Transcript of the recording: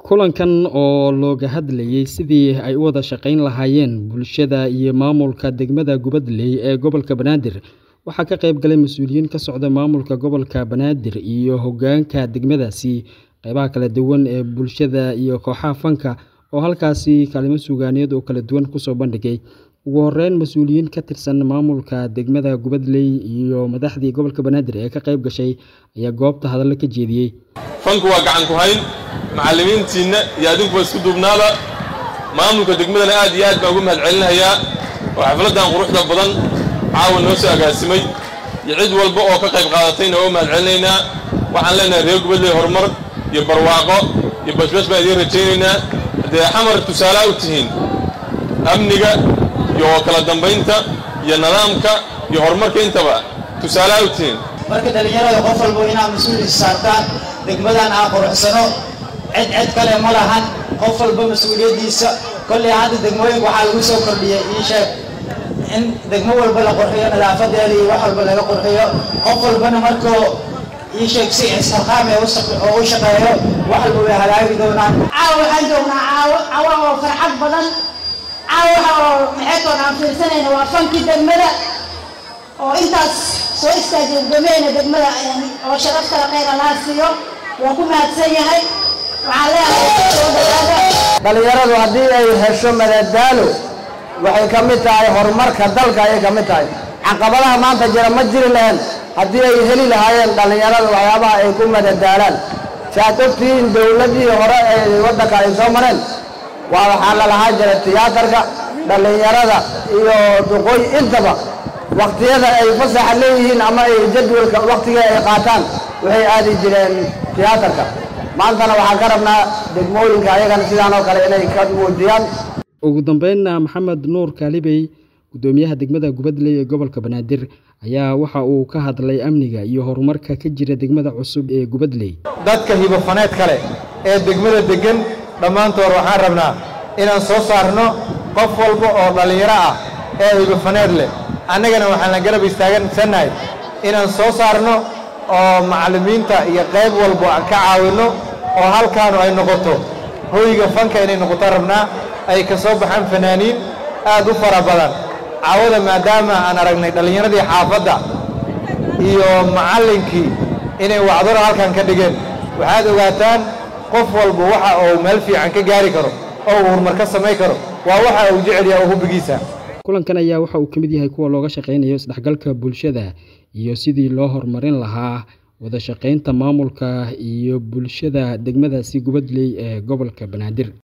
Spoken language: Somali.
Kulankan oo looga hadlayay sidii ay u wada shaqayn lahaayeen bulshada iyo maamulka degmada Gubadley ee gobolka Banaadir waxaa ka qayb galay mas'uuliyiin ka socda maamulka gobolka Banaadir iyo hoggaanka degmadaasi, qaybaha kala duwan ee bulshada iyo kooxaha fanka oo halkaasi kaalmo suugaaneed oo kala duwan ku soo bandhigay. Ugu horreyn, mas'uuliyiin ka tirsan maamulka degmada Gubadley iyo madaxdii gobolka Banaadir ee ka qayb gashay ayaa goobta hadallo ka jeediyay. fanku waa gacan ku hayn macallimiintiinna iyo adinkuba isku duubnaada maamulka degmadana aad iyo aad baan ugu mahadcelinayaa oo xafladdan quruxda badan caawa noo soo agaasimay iyo cid walba oo ka qayb qaadatayna waa u mahadcelinaynaa waxaan leenahay reer Gubadley horumar iyo barwaaqo iyo bashbash baan idiin rajaynaynaa haddee xamar tusaalaa u tihiin amniga iyo kala dambaynta iyo nidaamka iyo horumarka intaba tusaalaa u tihiin marka dhallinyarada qof walba inaad mas-uul saartaan degmadan aan quruxsano cid cid kale ma lahan qof walba mas-uuliyaddiisa kolley hadda degmooyinka waxaa lagu soo kordhiyey ii sheeg in degmo walba la qurxiyo nadaafadeeda iyo wax walba laga qurxiyo qof walbana markuu ii sheeg si isxilqaam ee oo u shaqeeyo wax walba way hagaagi doonaan caawa waxaan joognaa caawo caawa oo farxad badan caawa waxa oo maxaytoon aan fiirsanayna waa fankii degmada oo intaas soo istaagay gudoomiyeyna degmada oo sharaf kale khayr allaha siiyo waa ku mahadsan yahay waxaan leeyahay soo dhawaada dhallinyaradu haddii ay hesho madadaalo waxay ka mid tahay horumarka dalka ayay ka mid tahay caqabadaha maanta jira ma jiri lahayn haddii ay heli lahaayeen dhallinyarada waxyaabaha ay ku madadaalaan si aad ogtihiin dowladdii hore ee waddanka ay soo mareen waa waxaa la lahaa jira tiyaatarka dhallinyarada iyo duqooy intaba wakhtiyada ay fasaxa leeyihiin ama ay jadwalka wakhtiga ay qaataan waxay aadi jireen tiyaatarka maantana waxaan ka rabnaa degmooyinka ayagana sidaan oo kale inay ka muujiyaan ugu dambeynna maxamed nuur kaalibey guddoomiyaha degmada Gubadley ee gobolka Banaadir ayaa waxa uu ka hadlay amniga iyo horumarka ka jira degmada cusub ee Gubadley dadka hibofaneed kale ee degmada degan dhammaantood waxaan rabnaa inaan soo saarno qof walba oo dhallinyaro ah ee hibofaneed leh annagana waxaan la garab istaagansannahay inaan soo saarno oo macallimiinta iyo qayb walba ka caawinno oo halkaanu ay noqoto hoyga fanka inay noqoto rabnaa ay ka soo baxaan fanaaniin aad u fara badan caawada maadaama aan aragnay dhallinyaradii xaafadda iyo macallinkii inay wacdaro halkan ka dhigeen waxaad ogaataan qof walba waxa uu meel fiican ka gaari karo oo uu horumar ka samayn karo waa waxa uu jecel yahay oo hubbigiisa kulankan ayaa waxa uu ka mid yahay kuwa looga shaqaynayo isdhexgalka bulshada iyo sidii loo horumarin lahaa wada shaqaynta maamulka iyo bulshada degmadaasi Gubadley ee gobolka Banaadir